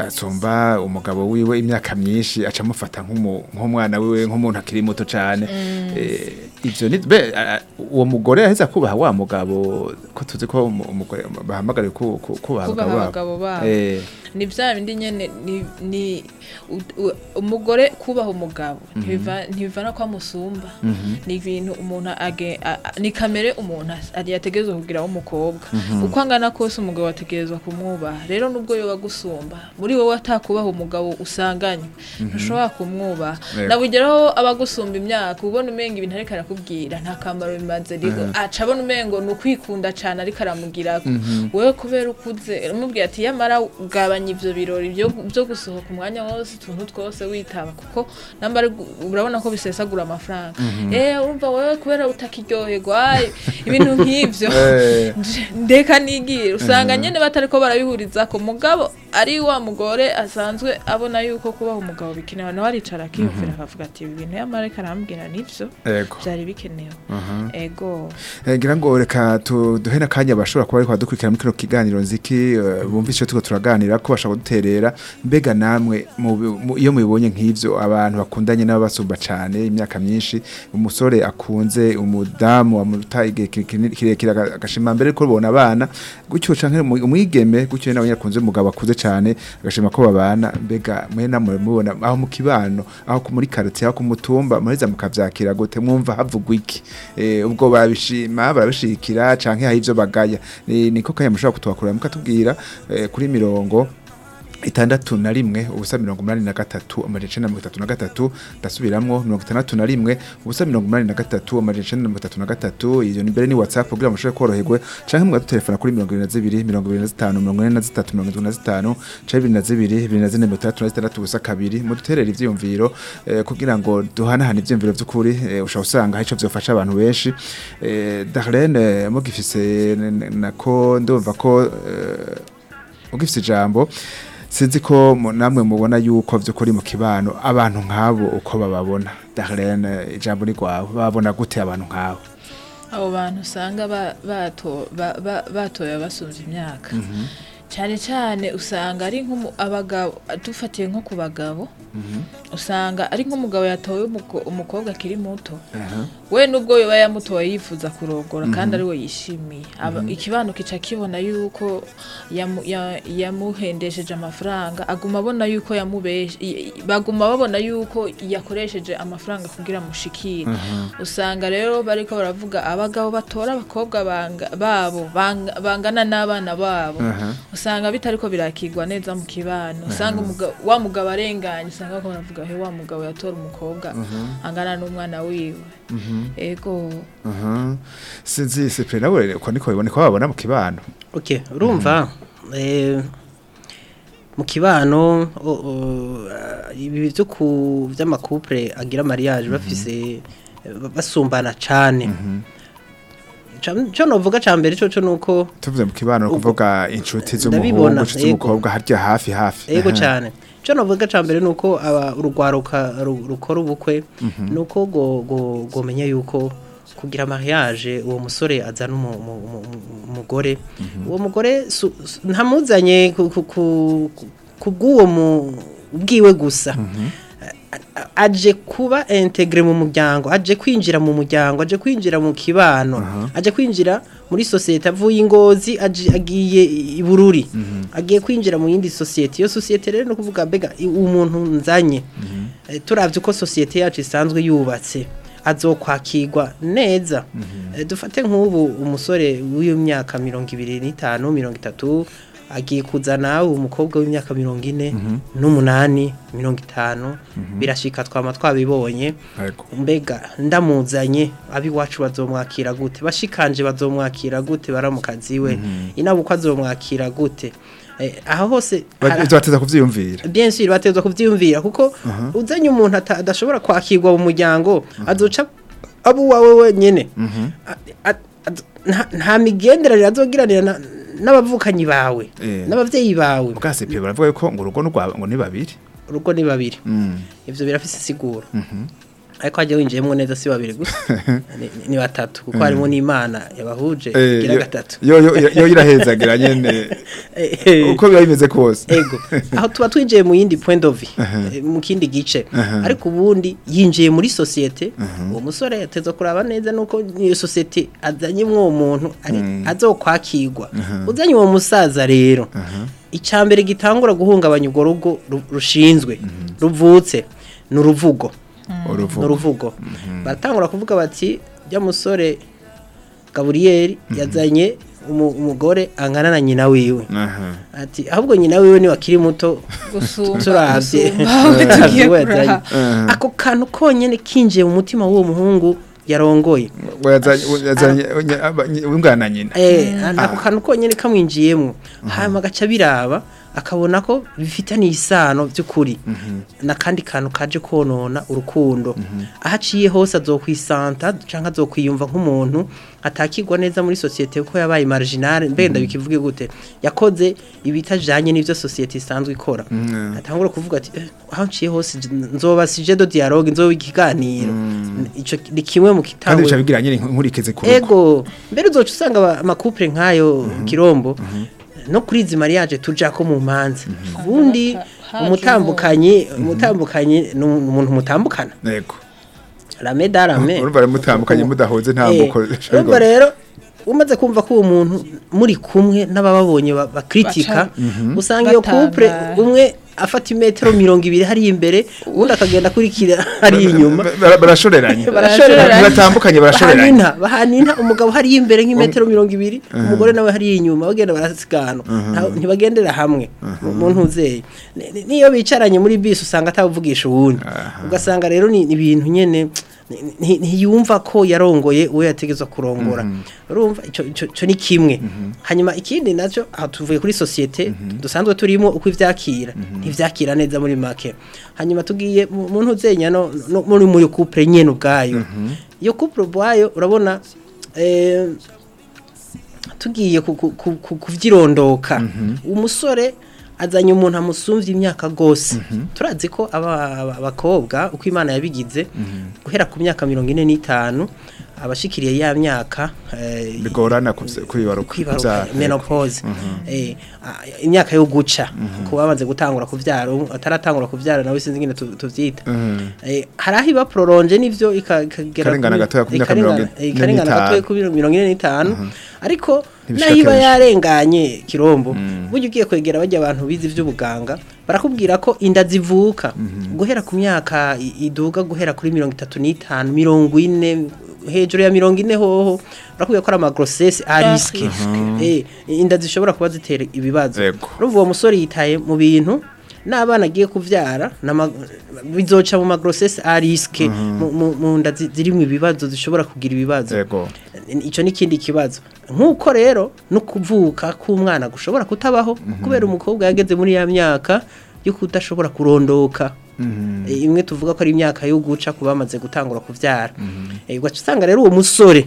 asumba umugabo wiwe imyaka myinshi aca amufata nk'umu- nk'umwana wiwe nk'umuntu akiri muto cyane Eh, ivyo ni be a- uwo mugore yaheze kubaha wa mugabo ko tuzi ko umu- umugore bahamagariye ku- ku- kubaha kubaha abagabo abagabo babo Eh, ni bya bindi nyene ni, ni u- u- umugore kubaha umugabo ntibiva- ntibivana ko amusumba ni ibintu umuntu age a- a- ni kamere umuntu as- ari yategerezwa kugira w'umukobwa uko angana kose umugabo ategerezwa kumwubaha rero nubwo yoba agusumba muri wowe atakubaha umugabo usanganywe ntushobora kumwubaha Yego. nabugeraho abagusumba imyaka ubona umenga ibintu ariko arakubwira nta kamaro bimaze rero aca abona umengo ni ukwikunda cane ariko aramugira wewe kubera ukuze umubwira ati yamara ugabanya ivyo birori byo byo gusohoka umwanya wose utuntu twose witaba kuko namba ari gu- urabona ko bisesagura amafaranga eh urumva wewe kubera utakiryoherwa ai, ibintu nk'ivyo Eh. nje- ndeka nigira usanga nyene batariko barabihuriza ko mugabo ari wa mugore asanzwe abona yuko kubaha umugabo bikenewe nawe aricara akiyumvira akavuga ati ibi bintu yamara ariko arambwira nivyo Ego. vyari bikenewe ego Eh, ngira ngo reka tu- duhe n'akanya bashobora kuba ariko badukurikira muri kino kiganiro nziki eh, bumvise icyo turiko turaganira ko bashaka kuduterera mbega namwe mu- mu- iyo mubibonye nk'ivyo abantu bakundanye n'ababasumba cane imyaka myinshi umusore akunze umudamu amuta igihe ki- kinini- kirekire aga- agashima mbere ko babona abana gutyo canke umu- umwigeme gutyo nawe yakunze umugabo akuze cane agashima ko babana mbega mwe namwe mubona aho mu kibano aho ku- muri quartier aho ku mutumba mureza mukavyakira gute mwumva havugwa iki eh, ubwo babishima barabishikira canke hari ivyo bagaya Ni- niko kanya mushobora kutwakurira mukatubwira eh, kuri mirongo itandatu na rimwe ubusa mirongo umunani na gatatu amajana icenda na mirongo itatu na gatatu ndasubiramwo mirongo itandatu na rimwe ubusa mirongo umunani na gatatu amajana icenda na mirongo itatu na gatatu iyo ni mbere ni whatsapp kugira ngo mushobore koroherwe canke mugadutelefona kuri mirongo ibiri na zibiri mirongo ibiri na zitanu mirongo ine na zitatu mirongo itatu na zitanu canke bibiri na zibiri bibiri na zine mirongo itandatu na zitandatu ubusa kabiri muduterere ivyiyumviro eh, kugira ngo duhanahane ivyiyumviro vy'ukuri eh, ushobora usanga hari ico vyofasha abantu benshi eh, Darlene mugifise n- n- nako ndumva ko eh, ugifise ijambo sinzi ko mu- namwe mubona yuko vy'ukuri mu kibano abantu nk'abo uko bababona Darlene ijambo ni rwawe babona gute abantu nk'abo abo bantu usanga ba- bato- ba- ba- batoye basumvye imyaka cyane cyane usanga ari nk'umu- abagabo dufatiye nko ku bagabo usanga ari nk'umugabo yatoye umuko- umukobwa akiri muto we nubwo yoba yamutoye yifuza kurogora kandi ari we yishimiye Aba- ikibano kica kibona yuko yamu- ya- yamuhendesheje amafaranga aguma abona yuko yamubeshe i- i- baguma babona yuko yakoresheje amafaranga kugira amushikire usanga rero bariko baravuga abagabo batora abakobwa banga- babo banga- bangana n'abana babo usanga bitariko birakigwa neza mu kibano usanga umuga- wa mugabo arenganye usanga bako baravuga he wa mugabo yatora umukobwa angana n'umwana wiwe ego Mhm. sinzi sipre nawe uko niko bibone ko babona mu kibano okay urumva eh, mu kibano o- o, ah, ibi byo ku by'amakupure agira mariage bafise eh, basumbana cane Ca- co novuga ca mbere coco nuko tuvuze mu kibano no kuvuga inshuti Ndabibona, z'umuhungu inshuti yego. z'umukobwa harya hafi hafi ego Aha. cyane cyo navuga cya mbere ni uko aba urugwaruka ru- rukora ubukwe ni uko go- go- gomenya yuko kugira mariage uwo musore azana umu- umu- umu- umu- umugore uwo mugore su- su- ntamuzanye ku- ku- ku- ku- kubw'uwo mu- bwiwe gusa A- a- aje kuba integre mu muryango aje kwinjira mu muryango aje kwinjira mu kibano aje kwinjira muri sosiyete avuye ingozi aje- agiye i bururi agiye kwinjira mu yindi sosiyete iyo sosiyete rero no kuvuga mbega i- umuntu nzanye Eh, turavye uko sosiyete yacu isanzwe yubatse azokwakirwa neza Eh, dufate nk'ubu umusore w'imyaka mirongo ibiri n'itanu mirongo itatu agiye kuzana umukobwa w'imyaka mirongo ine n'umunani mirongo itanu birashika twama twabibonye Yego. mbega ndamuzanye abiwacu bazomwakira gute bashikanje bazomwakira gute baramukazi we inabukwa azomwakira gute Eh, aho hose Ba- hara- bateza kuvyiyumvira bien sûr batezwa kuvyiyumvira kuko uzanye umuntu ata- adashobora kwakirwa mu muryango azoca abo wawe wenyene A- a- a- nta- nta migenderanire azogiranira na- n'abavukanyi bawe Eh. n'abavyeyi bawe bwase pe baravuga yuko ngo urugo n'urwa ngo ni babiri urugo ni babiri Mm. ivyo birafise isiguro ariko hajya winjiyemo neza si babiri gusa ni, ni batatu kuko harimo n'imana yabahuje Eh, igira yo- gatatu yo yo yo- yo irahezagira nyene Eh, eh. uko biba bimeze kose ego aho tuba twinjiye mu yindi point of view eh, mu kindi gice ariko ubundi yinjiye muri societe uwo musore yateza kuraba neza nuko iyo societe azanye uwo muntu ari azokwakirwa uzanye uwo musaza rero icambere gitangura guhungabanya urwo rugo ru- rushinzwe ruvutse ni uruvugo ni uruvugo uruvugo baratangura kuvuga bati jya musore gaburiyeri yazanye umu- umugore angana na nyina wiwe aha ati ahubwo nyina wiwe niwe akiri muto gusumba turabye gusumba aho tugiye Uwo yazanye. kuraba ako kantu konyene kinjiye mu mutima w'uwo muhungu yarongoye wazanye wazanye wingana nyina Eh, ako kantu konyene kamwinjiyemo hanyuma agaca biraba akabona ko bifitaniye isano by'ukuri n'akandi kantu kaje konona urukundo aho aciye hose azokwisanta cyangwa azokwiyumva nk'umuntu atakirwa neza muri sosiyete kuko yabaye marginal mbenda bikivuge gute yakoze ibitajanye n'ivyo sosiyete isanzwe ikora atangura kuvuga ati eh, aho nciye hose nzoba sije do dialogue nzoba ikiganiro ico ni kimwe mu kandi kitangwe bica bigira nyine nkurikize ku rugo ego mbere uzoca usanga aba- amakupure nk'ayo kirombo no kuri izi mariage tuja ko mu manza ubundi haje umutambukanyi umutambukanyi ni umuntu mutambukana yego rame darame urumva rero mutambukanye mudahoze ntambuko urumva rero umaze kumva ko uwo muntu muri kumwe n'abababonye ba- bakritika usanga iyo couple batangara. umwe afata imetero mirongo ibiri hari imbere ubundi akagenda akurikira hari inyuma barashoreranye Barashoreranye. batambukanye barashoreranye bahanina bahanina umugabo hari imbere nk'imetero mirongo ibiri umugore nawe hari inyuma bagenda barasigana Nta- ntibagendera hamwe mu- mu ntuzeye Ni- ni- niyo bicaranye muri bisi usanga atavugisha uwundi ugasanga rero ni ni ibintu nyene ni- ni- ntiyumva ko yarongoye uwo yategezwa kurongora urumva ico ico- ico ni kimwe hanyuma ikindi nacyo aho tuvuye kuri societe dusanzwe turimo uko ivyakira ntivyakira neza muri make hanyuma tugiye mu mu ntuzenya no no- muri muri couple nyene ubwayo iyo couple ubwayo urabona eh, tugiye ku- ku- ku- ku- kuvyirondoka umusore azanye umuntu amusumvye imyaka gose turazi ko aba- aba- abakobwa uko imana yabigize guhera ku myaka mirongo ine n'itanu abashikiriye ya myaka eh, bigorana kuvy- kwibaruka kwibaruka kuvyara. menopause eh ah, imyaka yo guca kuba bamaze gutangura kuvyara ubu ataratangura kuvyara nawe sinzi ngene tu- tuvyita eh hari aho iba prolonge nivyo ika- ikagera Ikarengana kuri- gatoya ku myaka ikarengana- mirongo ine eh, ikarengana n'itanu. gatoya kuri mirongo ine n'itanu ariko Ntibishika naho iba kenshi. yarenganye kirombo burya ugiye kwegera bajya abantu bize ivy'ubuganga barakubwira ko inda zivuka guhera ku myaka i- iduga guhera kuri mirongo itatu n'itanu mirongo ine hejuru ya mirongo ine hoho barakubwira ko ari amagrosese ariske eh inda zishobora kuba zitera ibibazo Yego. urumva uwo musore yitaye mu bintu n'abana agiye kuvyara nama- bizoca mu magrosese ariske mu- mu mu nda zi- zirimwo ibibazo zishobora kugira ibibazo yego icyo ni ikindi kibazo nk'uko rero no kuvuka k'umwana gushobora kutabaho kubera umukobwa yageze muri ya myaka yo kudashobora kurondoka Eh, imwe tuvuga ko ari imyaka yo guca ku bamaze gutangura kubyara Eh, ugaca usanga rero uwo musore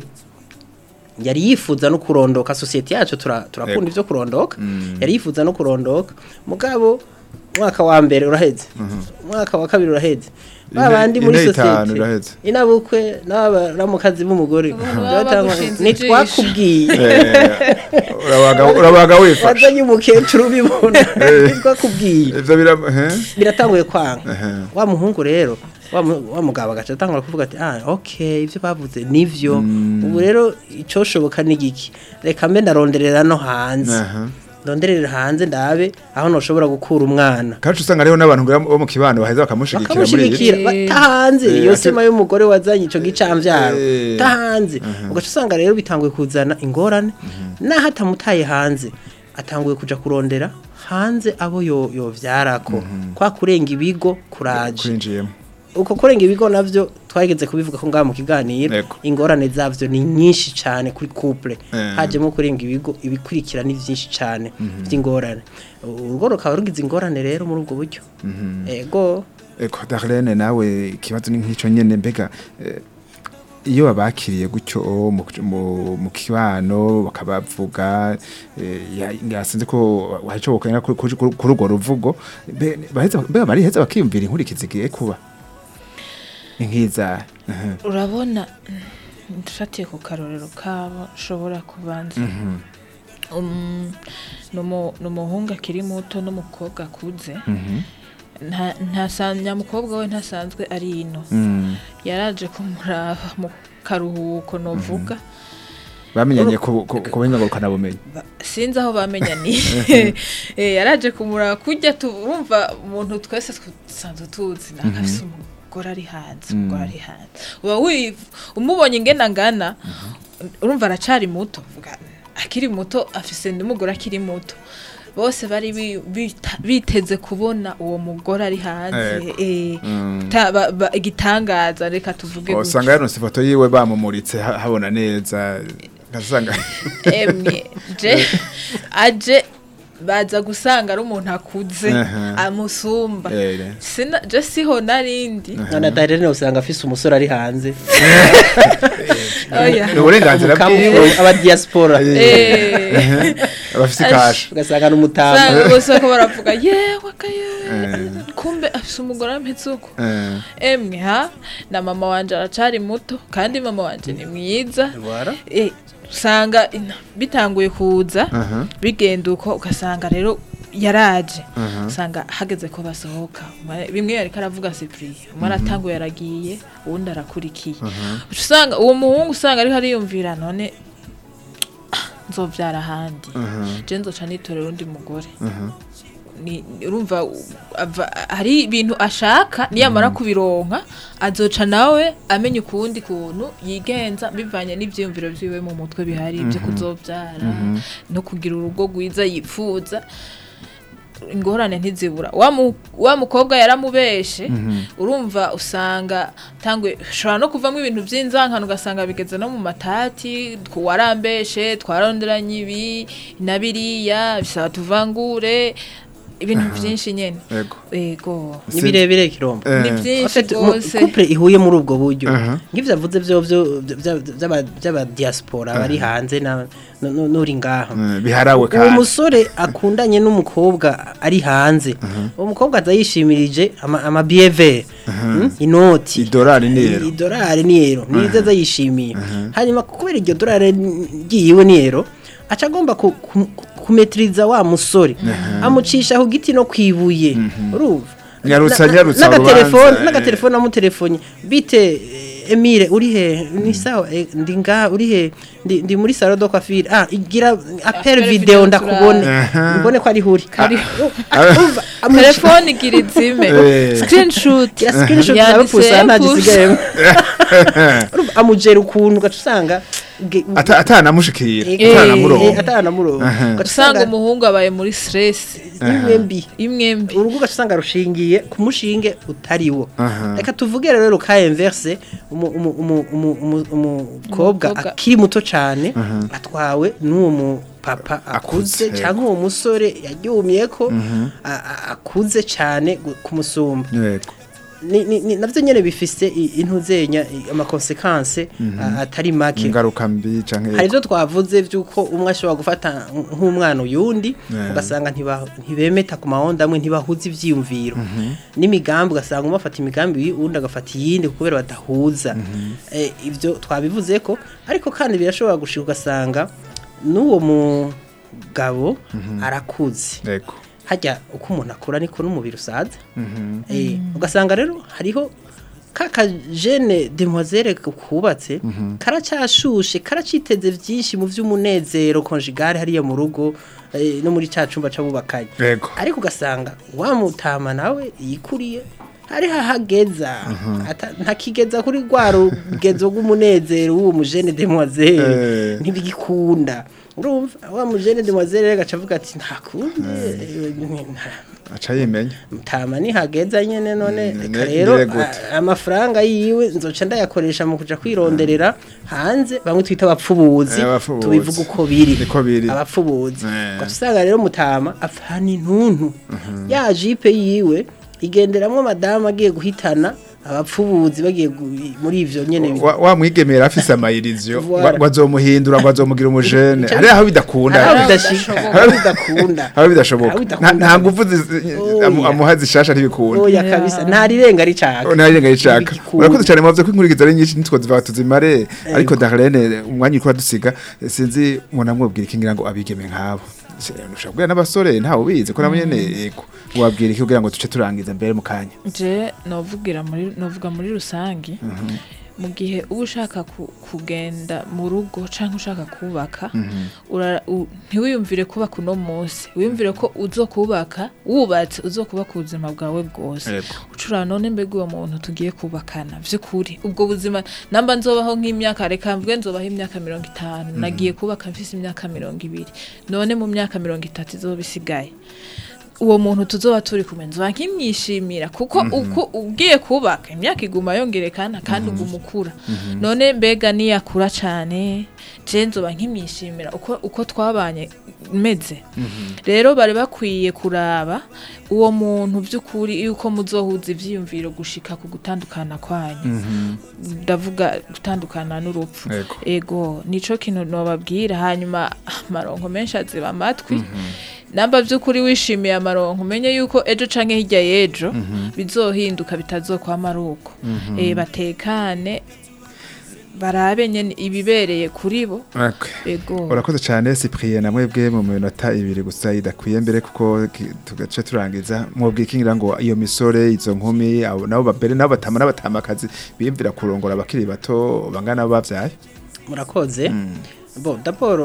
yari yifuza no kurondoka sosiyete yacu tura- turakunda Yego. ibyo kurondoka yari yifuza no kurondoka mugabo umwaka wa mbere uraheze umwaka wa kabiri uraheze Ine- babandi muri ine itanu sosiyete iraheze. inabukwe n'abaramukazi b'umugore baba Byatangwa- bagushinze ntitwakubwiye Eh, urabaga urabaga wifashe wazanye umukecuru ubibona ntitwakubwiye ivyo bira he biratanguye kwanga Ehe. wa muhungu rero wa mu- wa mugabo agaca atangura kuvuga ati ah okay ivyo bavuze nivyo ubu rero icoshoboka ni giki reka mbe ndaronderera no hanze Aha. ndonderera hanze ndabe aho noshobora gukura umwana kandi usanga rero n'abantu ngira bo mu kibano baheza bakamushigikira muri iyi bakamushigikira Eh. batahanze Eh, iyo ate- sema y'umugore wazanye ico gicamvyaro Eh. tahanze ugaca usanga rero bitanguye kuzana ingorane naho atamutaye hanze atanguye kuja kurondera hanze abo yo yovyarako kwa kurenga ibigo kuraje kwinjiyemo uko kurenga ibigo navyo twageze kubivuga ko ngaha mu kiganiro Yego. ingorane zavyo ni nyinshi cyane kuri couple Eh. hajemo kurenga ibigo ibikurikira ni vyinshi cyane vy'ingorane urugo rukaba rugize ingorane rero muri ubwo buryo ego Eko Darlene nawe ikibazo ni nk'ico nyene mbega eh, iyo babakiriye gutyo mu, mu, mu kibano bakabavuga eh, ya- yasinze ko waco bokanya kuri urwo ruvugo mbe- baheza mbega bariheza bakiyumvira inkurikizi igiye kuba inkiza Mhm. urabona dufatiye ku karorero kabo nshobora kubanza Um, ni umu- ni umuhungu akiri muto n'umukobwa akuze nta nta sa- nyamukobwa we ntasanzwe ari ino Mm. yaraje kumuraba mu karuhuko novuga bamenyanye ku ku- ku buhinga ngurukanabumenyi Ba- sinzi aho bamenyaniye Eh, yaraje kumuraba kujya turumva umuntu twese dusanzwe tuzi nakafise umugore ari hanze umugore ari hanze uba wiv- umubonye ingena ngana urumva aracari muto vuga akiri muto afise n'umugore akiri muto bose bari bi- bita- biteze kubona uwo mugore ari hanze eh, ta- ba- ba- igitangaza reka tuvuge gutyo. usanga yaronse ifoto yiwe bamumuritse ha- habona neza ngasanga emwe je aje baza gusanga ari umuntu akuze Aha. amusumba Eh. Sina- je siho narindi none atarene usanga afise umusore ari hanze oya ni uburenganzira bwiwe umukamuro aba diaspora Eh, abafise kasha ugasanga n'umutama usanga bose ko baravuga yewe akaye kumbe afise umugore ameze uko Eh. emwe ha na mama wanje aracari muto kandi mama wanje ni mwiza Voilà. Eh, usanga ina- bitanguye kuza Aha. bigenda uko ugasanga rero yaraje usanga hageze ko basohoka Umwe- bimwe yariko aravuga Cyprien umwe aratanguye aragiye uwundi arakurikiye Uca usanga uwo muhungu usanga ariko ariyumvira none nzovyara ahandi je nzoca nitorera undi mugore ni urumva u- ava- hari ibintu ashaka niyamara kubironka azoca nawe amenya ukundi kuntu yigenza bivanye n'ivyiyumviro vyiwe mu mutwe bihari byo kuzovyara no kugira urugo rwiza yipfuza ingorane ntizibura wa mu- wa mukobwa yaramubeshe urumva usanga tangwe ushobora no kuvamo ibintu by'inzankano ugasanga bigeze no mu matati twarambeshe twaronderanye ibi na biriya bisaba tuvangure ibintu byinshi nyene Yego. yego ni birebire kirombo Eh. ni En byinshi fait, mu- rwose couple ihuye muri ubwo buryo Aha. nk'ivyo avuze vyo vyo by'aba diaspora bari hanze na nu- nu- n'uri ngaha Eh, biharawe uwo kandi musore akundanye n'umukobwa ari hanze uwo mukobwa aza yishimirije ama- ama bieve inoti idolari nero idolari niyero nizo aza yishimiye hanyuma kubera iryo dolari ryiwe niyero aca agomba ku- ku- kumetiriza wa musore amucisha ku giti no kwibuye urumva Nyarutsa, Na- na- nyarutsa n'agatelefone urubanza, n'agatelefone amutelefone bite eh, Emile uri he ni sawa eh, ndi nga uri he ndi, ndi muri salon de coiffure ah igira appel Appel video video ndakubone Aha. mbone ko ari huri Urumva, amuci- telefone igira izime Eh. screenshot ya screenshot Yanditse nawe pusa nta push. gisigayemo Urumva, amujera ukuntu ugaca usanga ge- Ata- atanamushikira Eh, atanamuronka atanamurongo Aha. ugaca usanga usanga umuhungu abaye muri stress imwe mbi imwe mbi urugo ugaca usanga rushingiye ku mushinge utariwo Aha. reka tuvuge rero ka inverse umu- umu- umu- umu- umu- umukobwa Umukobwa. akiri muto cyane atwawe n'uwo mupapa Akuze, akuze cyangwa uwo musore yaryumye ko a- a- akuze cyane gu- kumusumba yego Ni- ni- ni- navyo nyene bifise i- intuzenya i- amakonsekanse a- atari make ingaruka mbi canke hari ibyo twavuze by'uko umwe ashobora gufata nk'umwana uyundi Yeah. ugasanga ntiba- ntibemeta ku mahonda amwe ntibahuza ibyiyumviro n'imigambi ugasanga umwe afata imigambi iyi, uwundi agafata iyindi kubera badahuza Eh, ibyo twabivuze ko ariko kandi birashobora gushika ugasanga n'uwo mugabo arakuze yego hajya uko umuntu akura niko n'umubiri usaza Eh, ugasanga rero hariho ka kajene demoiselle kubatse karacyashushe karaciteze byinshi mu by'umunezero conjugale hariya mu rugo eh, no muri cya cumba c'abubakanye Yego. ariko ugasanga wamutama nawe yikuriye hari hahageza ata- ntakigeza kuri rwa rugezo rw'umunezero w'uwo mujene demoiselle Eh. ntibigikunda urumva wa mujene demoiselle rero agaca avuga ati ntakunde aca yimenya mutama nihageza nyene none Mm, reka ne- rero ngire gute? a- amafaranga yiwe nzoca ndayakoresha mu kuja kwironderera hanze bamwe twita abapfubuzi Eh, abapfubuzi. tubivuga uko biri Niko biri. abapfubuzi Eh. ugaca usanga rero mutama apfana intuntu ya jipe yiwe igenderamwo madamu agiye guhitana abapfubuzi bagiye gu- muri ivyo nyene wa wa mwigemera afise amayirizo Voilà. ngo azomuhindura ngo azomugira umujene Ico- hari aho bidakunda hari aho Hari aho bidashika bidashoboka. hari aho bidakunda aho bidashoboka Aho Nta- bidakunda. nta nguvu zi- Oya. amu- amuha zishasha ntibikunda oya kabisa nta rirenga ricaka ntarenga yicaka Ntibigikunda. urakoze cyane muvuze ko inkurikizo ari nyinshi nitwo ziva tuzimare ariko Darlene umwanya uri dusiga sinzi umuntu amubwira iki ngira ngo abigeme nkabo ushobora kubwira n'abasore ntawe ubizi ko nabo nyene yego wabwira iki kugira ngo duce turangiza mbere mu kanya je novugira muri novuga muri rusangi mu gihe uba ushaka ku- kugenda mu rugo cyangwa ushaka kubaka ura- u- ntiwiyumvire kubaka uno munsi wiyumvire ko uzokubaka wubatse uzokubaka ubuzima bwawe bwose Yego. ucura none mbega uwo muntu tugiye kubakana vy'ukuri ubwo buzima namba nzobaho nk'imyaka reka mvuge nzobaho imyaka mirongo itanu nagiye kubaka mfise imyaka mirongo ibiri none mu myaka mirongo itatu izoba isigaye uwo muntu tuzoba turi kumwe nzoba nkimwishimira kuko uko ugiye kubaka imyaka iguma yongerekana kandi uguma ukura none mbega niyakura cyane je nzoba nkimwishimira uko, uko twabanye meze rero bari bakwiye kuraba uwo muntu by'ukuri yuko muzohuza ivyiyumviro gushika ku gutandukana kwanyu ndavuga gutandukana n'urupfu Yego. ego nico kintu nobabwira hanyuma amaronko menshi aziba amatwi namba by'ukuri wishimiye amaronko umenye yuko ejo canke hirya y'ejo bizohinduka bitazokwama ari uko Eh, batekane barabe nyene ibibereye kuri bo Okay. ego urakoze cyane Cyprien na mwebwe mu minota ibiri gusa idakwiye mbere kuko ki- tugace turangiza mwebwe ikingira ngo iyo misore izo nkumi abo nabo babere nabo batama n'abatamakazi biyumvira kurongora abakiri bato bangana bavyaye murakoze bo d'abord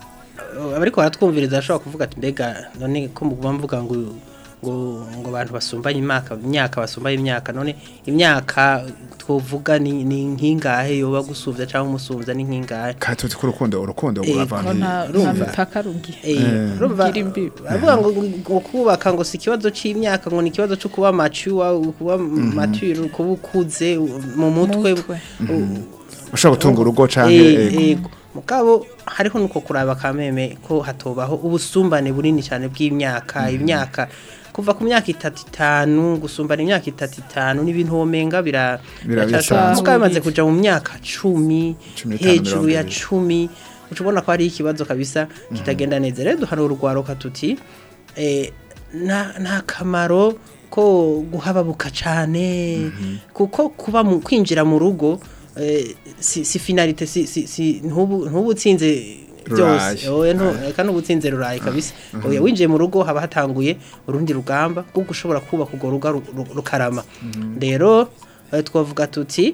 eh, abariko baratwumviriza bashobora kuvuga ati mbega none ko muguma mvuga ngo ngo ngo abantu basumbanye imyaka imyaka basumbanye imyaka none imyaka twovuga ni ni nkingahe yoba gusuvya cyangwa umusumvya ni nkingahe katuzi ko urukundo urukundo Eh, ko ruravanti nta nta Urumva? mipaka rugiye Eh, urumva Gira imbibi. baravuga ngo ngo kubaka ngo si ikibazo c'imyaka ngo ni ikibazo cyo kuba mature kuba mature kuba ukuze mu mutwe Mutwe. ushobora gutunga urugo canke Eh, ego. ego mugabo hariho nuko kuraba kameme ko hatobaho ubusumbane bunini cyane bw'imyaka imyaka kuva ku myaka itatu itanu gusumbana imyaka itatu itanu n'ibintu womenga bira Bira- biracashobora. birasanzwe. mugabo bimaze kuja mu myaka cumi Cumi n'itanu, hejuru mirongo ya ibiri. cumi uca ubona ko hari ikibazo kabisa kitagenda neza rero duhana urugwaruka tuti eh, nta nta kamaro ko guhababuka cyane kuko kuba mu kwinjira mu rugo eh, si, si finalite si, si, si ntubu ntubu utsinze byose Ruraye. oya ntu eka n'ubutsinze ruraye kabisa oya winjiye mu rugo haba hatanguye urundi rugamba kuko ushobora kubaka urwo ruga ru- ru- rukarama rero eh, twavuga tuti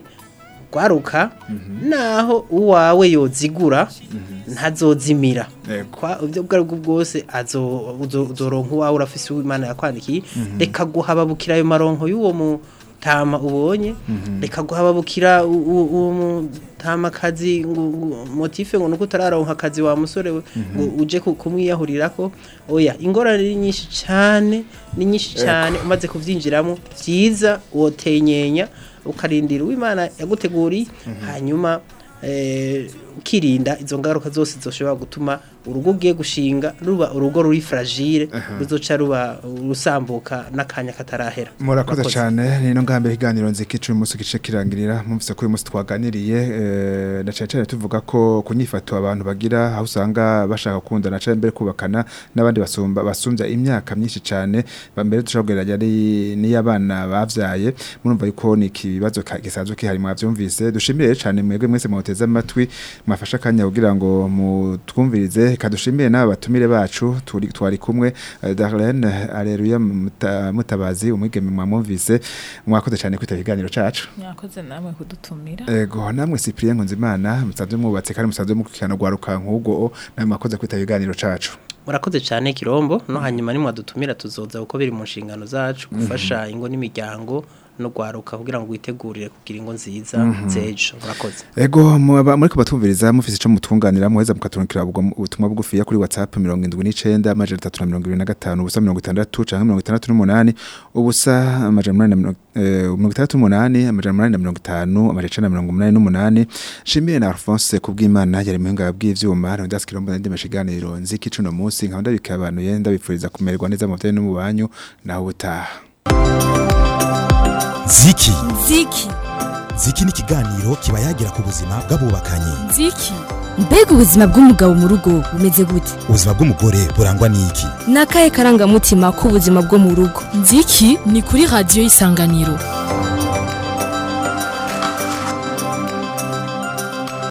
gwaruka naho uwawe yozigura ntazozimira Yego. kwa ibyo bwo aribwo bwose azo uzo- uzoronka uwawe urafise uw'Imana yakwandikiye reka guhababukira ayo maronko y'uwo mutama ubonye reka guhababukira u- u- uwo mutamakazi ngo ngo- motife ngo nuko utararonka akazi wa musore we ngo uje ku- kumwiyahurirako oya ingorane ni nyinshi cyane ni nyinshi cyane umaze kuvyinjiramo byiza wotenyenya ukarindira uw'Imana yaguteguriye hanyuma eh, ukirinda izo ngaruka zose zoshobora gutuma urugo ugiye gushinga ruba urugo ruri fragile ruzoca ruba rusambuka n'akanya katarahera murakoze cyane nino ngambere ikiganiro nziki cumi umunsi gice kirangirira mumvise ko uyu munsi twaganiriye eh, na cyane cyane tuvuga ko kunyifato abantu bagira aho usanga bashaka gukundana cyane mbere kubakana n'abandi basumba basumbya imyaka myinshi cyane bambere dushobora kugereranya ari n'iy'abana bavyaye murumva yuko ni ikibazo ka- gisanzwe kihari mwavyumvise dushimire cyane mwebwe mwese mwoteze amatwi mwafashe akanya kugira ngo mutwumvirize kadushimire n'aba batumire bacu turi twari kumwe eh, Darlene Aleluya Muta- Mutabazi umwigeme mwamwumvise mwakoze cyane kwita ikiganiro cacu mwakoze namwe kudutumira ego namwe Cyprien Nkunzimana musanzwe mwubatse kandi musanzwe mukurikirana gwaruka nk'ubwo namwe mwakoze kwita ikiganiro cacu murakoze cyane kirombo no hanyuma nimwadutumira tuzoza uko biri mu nshingano zacu gufasha ingo n'imiryango no gwaruka kugira ngo witegurire kugira ingo nziza zejo murakoze Ego muba muri kubatumviriza mufise ico mutwunganira muheza mukaturukira ubutumwa bugufi ya kuri WhatsApp 79 amajana 325 ubusa 60 canke 68 ubusa amajana 868 amajana 850 amajana 188 shimiye na Alphonse kubw'Imana yari muhinga bw'ivyuma Rondas Kirombo ndi mashiganiro nziki cuno munsi nkaba ndabika abantu yenda bipfuriza kumererwa neza mu byo no mu banyu naho utaha ziki ziki ziki ni ikiganiro kiba yagira ku buzima bw'abubakanye ziki mbega ubuzima bw'umugabo mu rugo bumeze gute ubuzima bw'umugore burangwa n'iki ni akahe karangamutima k'ubuzima bwo mu rugo nziki ni kuri radiyo y'isanganiro